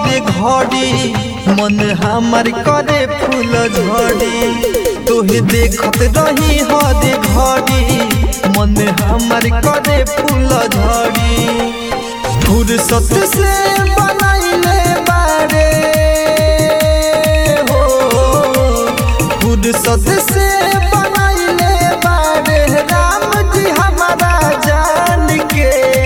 हर घड़ी मन हमार करे फूल झड़ी तोहे देखत रही हर घड़ी मन हमार करे फूल झड़ी फुर्सत से बनाइले बारे हो फुर्सत से बनाइले बारे राम जी हमारा जान के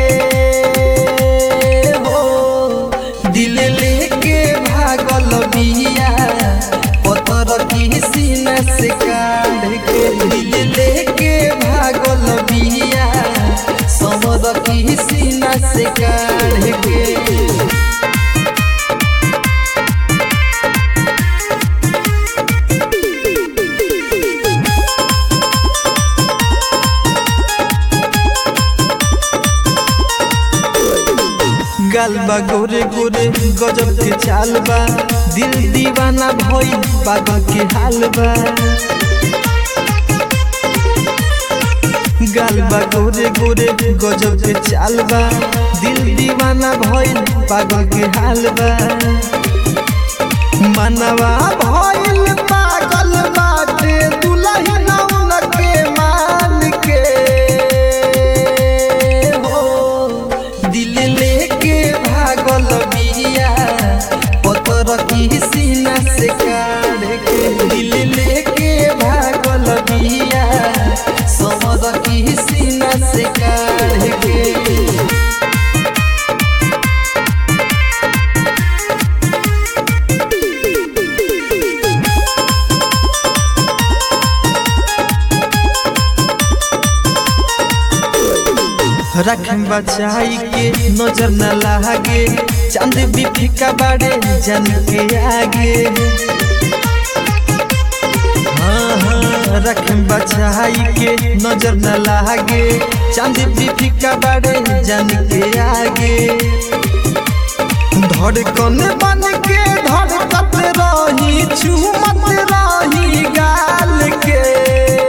हो दिल लेके भागल बिया पतर की सीना से काढ़ के दिल लेके भागल बिया समर की सीना से काढ़ के गालबा गोरे गोरे गजब के चाल बा दिल दीवाना भई पागल के हाल बा गालबा गोरे गोरे गजब के चाल बा दिल दीवाना भई पागल के हाल बा मनवा भइल पागल बाटे दुल्हन के मान के हो दिल लेके भागल बिया पतर की सीना से काढ़ के दिल लेके भागल बिया समर की सीना से काढ़ के रखम बचाई के नजर न लागे चांद भी फीका बाड़े जन के आगे हाँ हाँ रखम बचाई के नजर न लागे चांद भी फीका बाड़े जन के आगे धड़कन बन के धड़कत रही चुमत रही गाल के